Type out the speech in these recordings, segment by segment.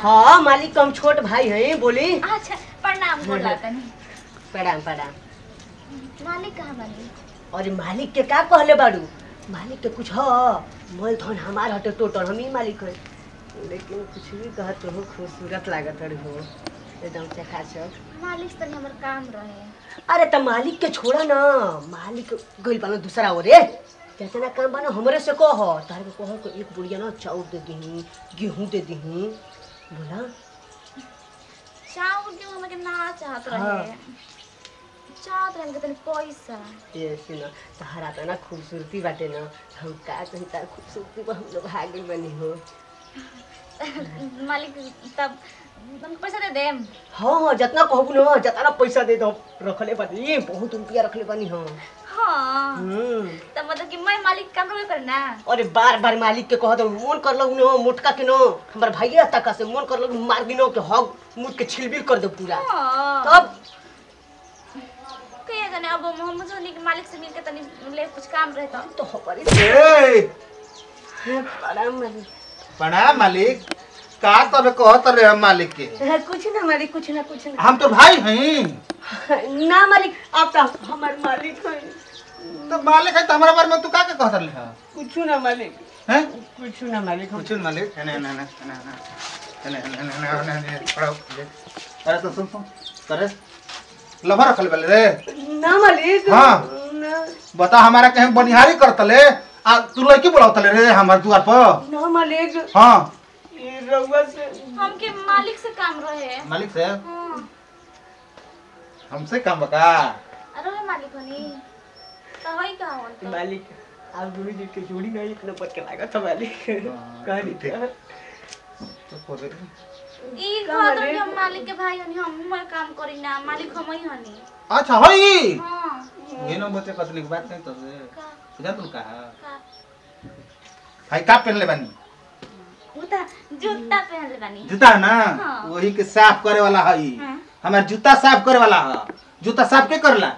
हाँ मालिक हम छोट भाई हैं बोली अच्छा प्रणाम बोला तनी प्रणाम प्रणाम मालिक कहाँ बनी अरे मालिक के का कहले बाड़ू मालिक के कुछ ह मोल धन हमार हटे टोटल हम ही मालिक है लेकिन कुछ भी कहत हो खूबसूरत लागत हो एकदम चकाचक मालिक तनी हमर काम रहे अरे त मालिक के छोड़ा ना मालिक गइल बानो दूसरा ओरे कितना काम बानो हमरे से कह तारे को कह को एक बुढ़िया ना चाउर दे दही गेहूं दे दही बोला चाउर गेहूं हमके ना चाहत हाँ। रहे चाहत रहे हमके तनी पैसा ये सुना तहरा त ना खूबसूरती बाटे ना हम का कहीं तार खूबसूरती पर हम लोग भाग गइल बनी हो मालिक तब हमके पैसा दे देम हाँ हाँ जितना कहबू ना जितना पैसा दे दो रखले बानी बहुत रुपया रखले बानी हाँ हाँ हम्म तब मतलब कि मैं मालिक काम रोबे करे ना अरे बार बार मालिक के कहत मन कर लग न मोटका के न हमर भाइया तक से मन कर लग मार दिनो के हग मुट के छिलबिल कर दे पूरा हाँ तब कहिए जाने अब मोहम्मद जोनी के मालिक से मिलके तनी ले कुछ काम रहे तो तो हमारी ए, प्रणाम मालिक प्रणाम मालिक का तबे कहत रहे हम मालिक के हाँ, कुछ ना मालिक कुछ ना कुछ ना हम तो भाई हैं ना मालिक आप तो हमार मालिक है तो मालिक है तो हमारा बारे में तू का के कहत रहे है कुछ ना मालिक हैं कुछ ना मालिक हम कुछ नहीं मालिक है ना ना ना ना ना ना ना ना ना खड़ा हो ले। अरे तो सुन सुन करे लभा रखल बेले रे ना मालिक हाँ। ना बता हमारा कहीं बनिहारी करतले आ तू लड़की बुलावतले रे हमार दुआर पर ना मालिक हाँ ये रउआ से हमके मालिक से काम रहे मालिक से हाँ हमसे काम बका अरे वे मालिक हनी तो होई का होन तो मालिक आप गुरु जी के जोड़ी ना एक नंबर के लागत है मालिक कहली ठीक। क्या? तो खोदे। ई का घर मालिक? हम मालिक के भाई हनी हम मैं काम करी ना मालिक हम ही हनी अच्छा हई हां ये नो बच्चे कतली की बात नहीं तो से का सुधा तू कहा का भाई का पहन ले बानी उता जूता पहन ले बानी जूता है ना हाँ। वही के साफ करे वाला हई हाँ। हमार जूता साफ करे वाला है जूता साफ के करला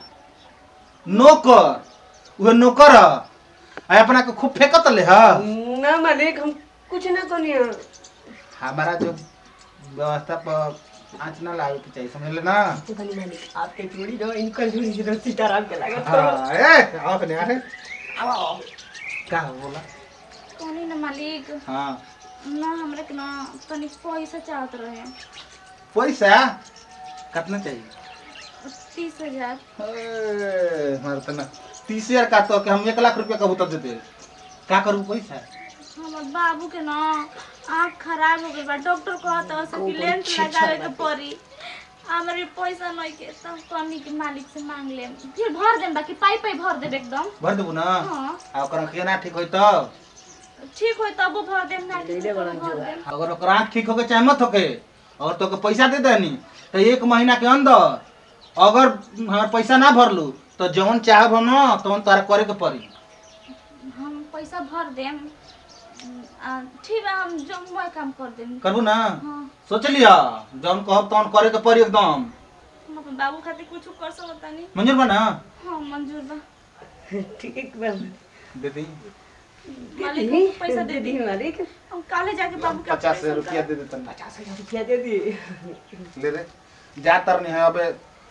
नौकर वो नौकर ह आ अपना के खूब फेंकत ले ह ना मालिक हम कुछ ना करिए हमारा जो व्यवस्था पर आँच ना लागे के चाहिए समझ ले ना तो खाली मालिक आपके जोड़ी दो इनका जोड़ी दो सीताराम के लागत हाँ ए आओ कने आ रे आओ का बोला कोनी ना मालिक हाँ ना हमरे के ना तनी पैसा चाहत रहे पैसा कितना चाहिए तीस हजार ए, हमारे तो ना तीस हजार का तो कि हम एक लाख रुपया कबूतर देते का करूँ पैसा हमर बाबू के ना आँख खराब हो गई बा डॉक्टर कहता से कि ओ, लेंस अच्छा, लगावे के बात है। पड़ी हमरे पैसा नहीं के तब कमी के मालिक से मांग ले फिर भर देम बाकी पाई पाई भर देब एकदम भर देबू ना हाँ आ ओकर अखिया ना ठीक होई तो ठीक होई तब भर देम ना ठीक ले ले होई बड़ा तब भर जो देम अगर ओकर आँख ठीक होके चाहे मत होके और तो पैसा दे देनी तो एक महीना के अंदर अगर हमार पैसा ना भरलू तो जौन चाहब हम ना तौन तोरा करे के पड़ी हम पैसा भर देम आ, ठीक बा हम जो मैं काम कर देम करबू ना हाँ सोच लिया जौन कहब तौन करे के पड़ी एकदम हम अपन बाबू खातिर कुछ कर सकता नहीं मंजूर बा ना हाँ मंजूर बा ठीक बा दे दी मालिक हमको पैसा दे दी मालिक हम काले जाके बाबू के पचास ऑपरेशन रुपया दे देता पचास हजार रुपया दे दी ले रे जा तर नहीं है अबे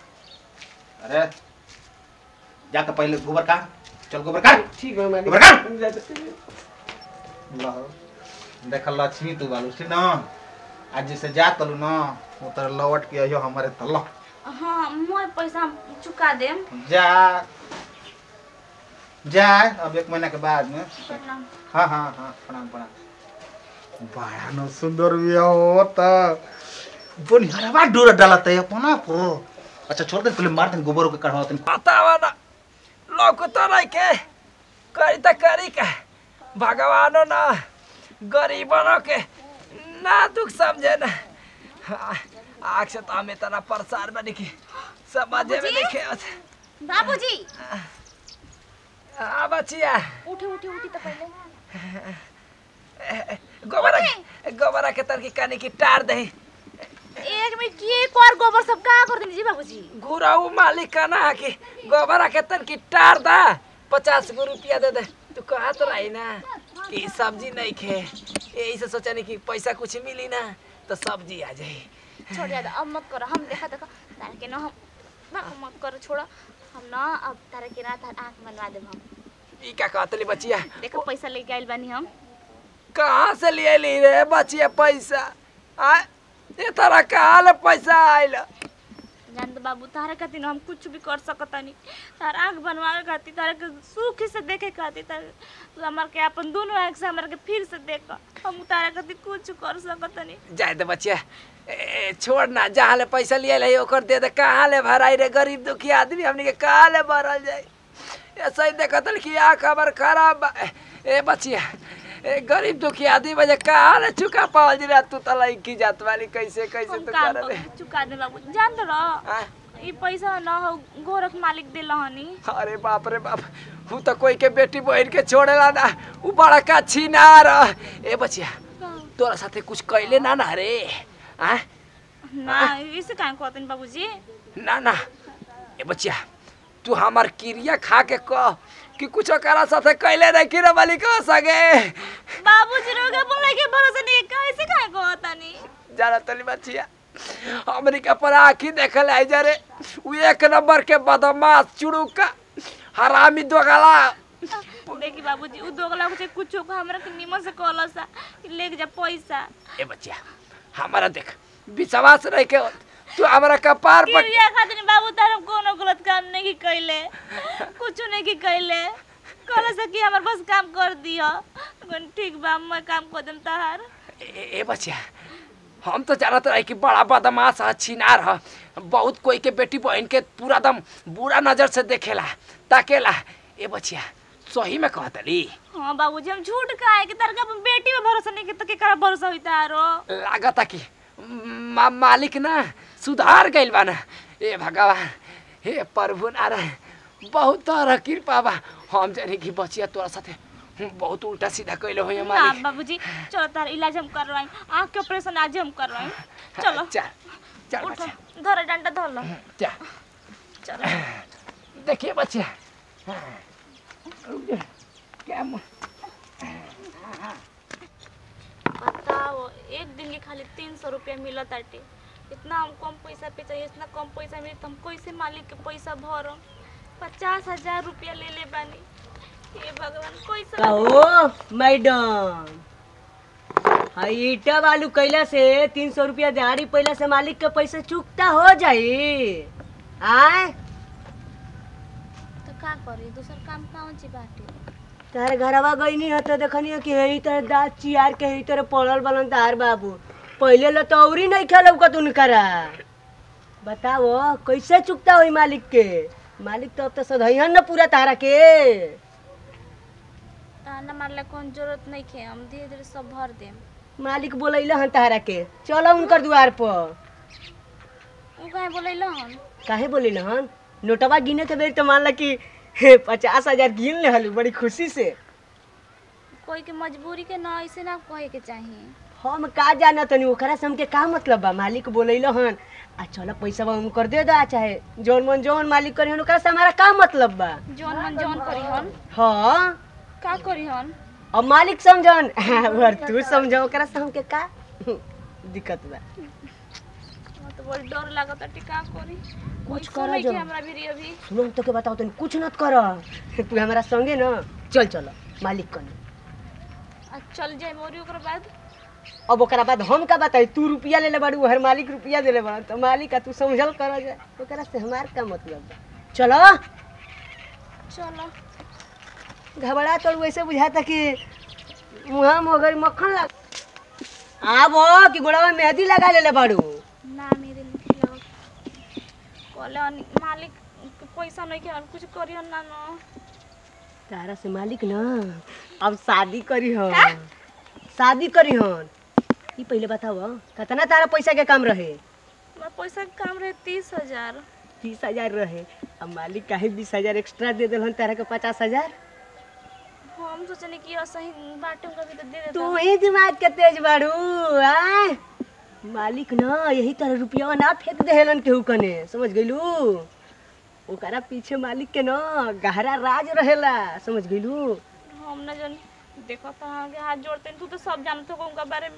अरे जाके पहले गोबर का चल गोबर का ठीक बा मालिक बड़का! देख लक्ष्मी तू बालू ठीक ना आज जैसे जा तलू ना वो तर लौट के आयो हमारे तल हाँ मैं पैसा चुका देम जा जा अब एक महीना के बाद में प्रणाम हाँ हाँ हाँ प्रणाम प्रणाम बड़ा न सुंदर भी हो त बनिहारवा डोरा डालत है अपना को अच्छा छोड़ दे पहले मार दे गोबर के कढ़वा दे बतावा ना लौको तो नहीं के करी तो करी का भगवानो ना गरीबनों के ना दुख समझे ना हाँ, आँख से तो हम इतना परेशान बनी कि समझे में नहीं खेत बाबूजी हाँ बचिया उठे उठे उठी तो पहले गोबरा गोबरा के तरकी कानी की टार दही एक मिनट किए एक और गोबर सब का कर देनी जी बाबूजी गुराऊ मालिक का ना कि गोबरा के तरकी टार दा पचास गो रुपया दे दे तू कहत रही ना कि सब्जी नहीं खे यही से सोचनी कि पैसा कुछ मिली ना तो सब्जी आ जाई छोड़ याद अब मत करो हम देखा देखो तारा के ना हम ना मत करो छोड़ो हम ना अब तारा के ना तार आँख बनवा देब हम ई का कहतली बचिया देखो पैसा लेके आइल बानी हम कहाँ से लिए ली रे बचिया पैसा आ ये तारा कहाँ ले पैसा आइल जान तो बाबू तारा खातिर ना हम कुछ भी कर सकतानी तार आँख बनवावे खातिर तारा के सुख से देखे खातिर तार तू हमार के अपन दोनों आँख से हमार के फिर से देख हम तारा खातिर कुछ कर सकतानी जाए दे बचिया ए, छोड़ ना जहाँ ले पैसा लिए ले ओकर दे दे कहाँ ले भराई रे गरीब दुखी आदमी हमनी के कहाँ ले भरल जाए ऐसा ही देखतल कि आ खबर खराब बा। ए बचिया ए गरीब दुखी आदमी बजे कहाँ ले चुका पावल जी रे तू तलाई की जात वाली कैसे कैसे हम तू काम कर रे कर चुका दे बाबू जान तो रह आ? ई पैसा ना हो गोरख मालिक दिल हनी अरे बाप रे बाप हूँ तो कोई के बेटी बहन के छोड़ेला ना ऊ बड़ा का छिनार ए बचिया तोरा साथे कुछ कैले ना ना रे आ ना इसे काहे कहतनी बाबूजी ना ना ए बचिया तू हमार क्रिया खा के कह कि कुछ करा साथे कैले नहीं कि रे बली कह सके बाबूजी रोगे बोले के भरोसा नहीं कैसे काहे कहतनी जाना तली बचिया अमेरिका पर आखी देखल आई जा रे ऊ एक नंबर के बदमाश चुड़ूका हरामी दोगला देखी बाबूजी उ दोगला कुछ कुछ को हमरा के निमन से कहला सा कि लेके जा पैसा ए बचिया हमारा देख विश्वास रह के तू हमारा कपार पर क्रिया खातिर बाबू तार कोनो गलत काम नहीं की कैले कुछ नहीं की कैले कहला से कि हमर बस काम कर दियो कौन ठीक बा मैं काम कर देम तहार ए, ए बचिया हम तो जानत रही कि बड़ा बदमाश है छिनार है बहुत कोई के बेटी बहन के पूरा दम बुरा नजर से देखेला ताकेला ए बचिया सही में कहतली हां बाबूजी हम झूठ काहे कि तार के अपन बेटी पे भरोसा नहीं कि तो केकरा भरोसा होई तारो लागता कि मा, मालिक ना सुधार गइल बा ना ए भगवान हे प्रभु नारायण बहुत तरह कृपा बा हम जानी कि बचिया तोरा साथे बहुत उल्टा सीधा कैले हो ना मालिक बाबूजी चलो तार इलाज हम करवाई आँख के ऑपरेशन आज हम करवाई चलो चल चल उठो बचिया धर डंडा धर लो चल चलो देखिए बच्चे क्या मु- बताओ एक दिन के खाली तीन सौ रुपया मिला ताटे इतना हम कम पैसा पे चाहिए इतना कम पैसा मिले तो हम कैसे मालिक के पैसा भरम पचास हजार रुपया ले ले बानी हे भगवान कैसे कहो मैडम हई ईटा बालू कैला से तीन सौ रुपया दिहाड़ी पहला से मालिक के पैसा चुकता हो जाई आय तो का करी दूसर काम कौन ची बाटे तार घरवा गईनी ह तो देखनी कि यही तरह दाँत चियार के यही तरह पड़ल बनन तार बाबू पहले ल तो औरी नहीं खेलब का तुन करा बताओ कैसे चुकता होई मालिक के मालिक तो अब तो सधैहन न पूरा तारा के ताना मारला कौन जरूरत नहीं खे हम धीरे धीरे सब भर देम मालिक बोलैला हन तारा के चलो उनकर द्वार पर उ काहे बोलैलो हम काहे बोले हन नोटवा गिने के बेर तो मान ला कि हे, पचास हजार गिन ले हलू बड़ी खुशी से कोई के मजबूरी के ना ऐसे ना कहे के चाहिए हम का जाना तनी ओकरा से हमके का मतलब बा मालिक बोलैलो हन आ चलो पैसा बा कर दे दा चाहे जौन मन जौन मालिक करी हन ओकरा से हमारा का मतलब बा जौन मन जौन करी हन हाँ का करी हन अब मालिक समझन और तू समझो ओकरा से हमके का दिक्कत बा हमरा तो बड़ी डर लागत है का करी कुछ पैसो करा नहीं जो। के हमरा भी अभी सुनो तो के बताओ तनी कुछ नत कर तू हमारा संगे ना चल चलो मालिक कनी आ चल जाए मोरी ओकर बाद अब ओकरा बाद हम का बताई तू रुपया ले ले बाड़ू हर मालिक रुपया दे ले बड़ा तो मालिक आ तू समझल कर जाए ओकरा से हमार का मतलब बा चलो चलो घबरा तो वैसे बुझाता कि मुहा मगर मक्खन लग आबो कि गोड़वा में मेहंदी लगा ले ले बाड़ू ना मेरे नहीं लगा कहले अन- मालिक के पैसा नहीं के और कुछ करियो ना ना तारा से मालिक ना अब शादी करी हन शादी करी हन ई पहले बताओ कितना तारा पैसा के काम रहे हमारा पैसा के काम रहे तीस हजार तीस हजार रहे अब मालिक काहे बीस हजार एक्स्ट्रा दे दिल तारा के पचास हजार हम सोचने कि सही बाटे उनका भी तो दे तू देता ही दिमाग के तेज बाड़ू आय मालिक ना यही तरह रुपया ना फेंक देहलन केहू कने समझ गइलू ओकरा पीछे मालिक के ना गहरा राज रहेला समझ गइलू हम ना जन देखो तो आगे हाथ जोड़ते हैं, तू तो सब जानते हो उनका बारे में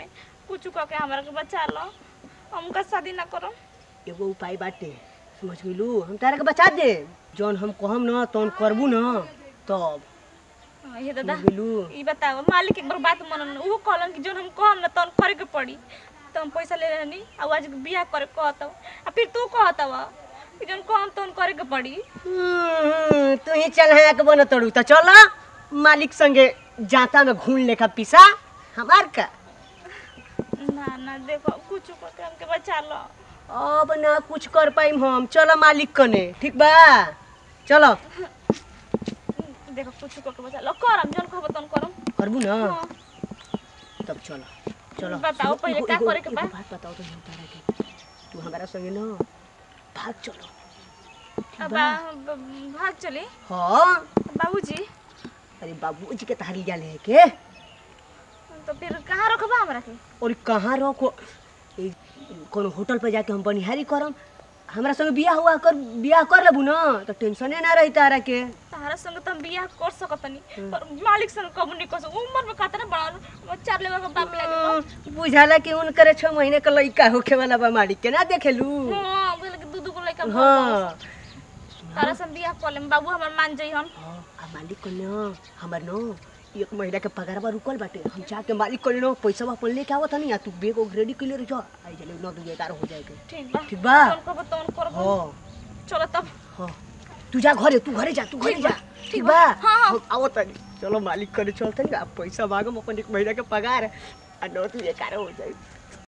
कुछ कह के हमरा के बचा लो हमका शादी ना करो एगो उपाय बाटे समझ गेलू हम तारा के बचा दे जौन हम कहम न तौन करबू न तब हाँ, ये दादा समझ गेलू ई बताओ मालिक एक बार बात मनन उहो कहलन कि जोन हम कहम ना तौन करे के पड़ी तो हम पैसा ले रहनी आ आज बियाह करे कहतव आ फिर तू कहतव कि जोन कहम तौन करे के पड़ी हम्म, तू ही चल के बन तड़ू तो चल मालिक संगे जाता में घून लेखा पिसा हमार का ना ना देखो कुछ कह के हमके बचा लो अब ना कुछ कर पाइम हम चलो मालिक कने ठीक बा चलो देखो कुछ कह के बचा लो करम जोन कहब तौन करम करबू ना हाँ। तब चलो चलो बताओ सुनो, पहिले एगो- का एगो- करे के बा? एगो बात बताओ तो हम तारा के तू हमारा संगे ना भाग चलो अब बा- ब- भाग चली हाँ बाबूजी अरे बाबूजी के तारी जा ले के तो फिर कहाँ रखबा हमरा के और कहाँ रखो ए, कोनो होटल पे जाके हम बनिहारी करम हमरा संगे बियाह हुआ कर बियाह कर लेबू ना तो टेंशने ना रही तारा के तारा संग त हम बियाह कर सकतनी पर मालिक संग कब नहीं कर सकू उम्र में कातना बड़ा चार लेवा के बाप लागे हम्म, बुझाला कि उनकरे छह महीने का लड़का होखे वाला बा मालिक के ना देखेलू हां बोले कि दू दू को लइका भर हाँ तारा संग बियाह कर लेम बाबू हमर मान जाई हम हाँ, आ मालिक को न हमर न एक महीना के पगारवा रुकल बाटे हम जाके मालिक को न पैसा अपन लेके आवत हनी आ तू बेग ओग रेडी कर ले रह आई जले नौ दू ग्यारह हो जाएगा ठीक बा ठीक बा तोन कहब तोन करब हाँ चलो तब हाँ तू जा घरे तू घरे जा तू घरे ठीक जा बा, ठीक ठीक बा बा, हाँ, हाँ। हम आवत हनी चलो मालिक करे चलते आ पैसा मांगम अपन एक महीना के पगार आ नौ दू ग्यारह हो जाए